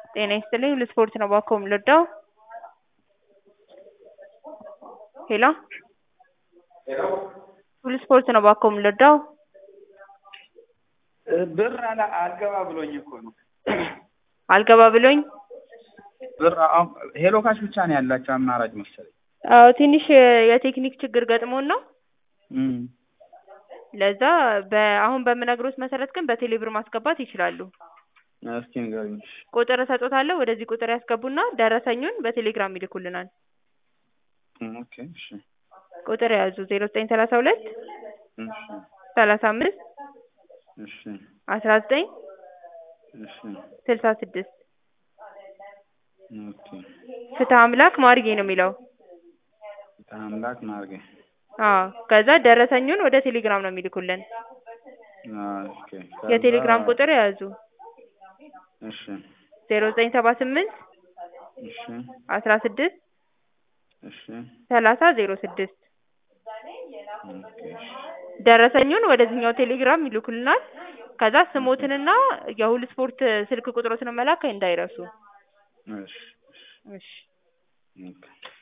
ጤና ይስጥልኝ ለስፖርት ነው እባክዎ የምንረዳው? ሄሎ ሁሉ ስፖርት ነው እባክዎ የምንረዳው? ብር አላ አልገባ ብሎኝ እኮ ነው። አልገባ ብሎኝ ብር አሁን ሄሎ ካሽ ብቻ ነው ያላቸው አማራጭ መሰለኝ። አዎ ትንሽ የቴክኒክ ችግር ገጥሞን ነው። እም ለዛ በአሁን በምነግሮት መሰረት ግን በቴሌ ብር ማስገባት ይችላሉ። እስኪ ንገሪኝ። ቁጥር እሰጦታለሁ ወደዚህ ቁጥር ያስገቡና ደረሰኙን በቴሌግራም ይልኩልናል። ኦኬ እሺ ቁጥር ያዙ ዜሮ ዘጠኝ ሰላሳ ሁለት እሺ ሰላሳ አምስት እሺ አስራ ዘጠኝ እሺ ስልሳ ስድስት ኦኬ ፍትህ አምላክ ማርጌ ነው የሚለው። አምላክ ማርጌ አዎ ከዛ ደረሰኙን ወደ ቴሌግራም ነው የሚልኩልን። ኦኬ የቴሌግራም ቁጥር ያዙ እሺ ዜሮ ዘጠኝ ሰባ ስምንት እሺ አስራ ስድስት እሺ ሰላሳ ዜሮ ስድስት ኦኬ እሺ ደረሰኙን ወደዚህኛው ቴሌግራም ይልኩልናል። ከዛ ስሞትንና የሁሉ ስፖርት ስልክ ቁጥሮትን መላክ እንዳይረሱ። እሺ እሺ ኦኬ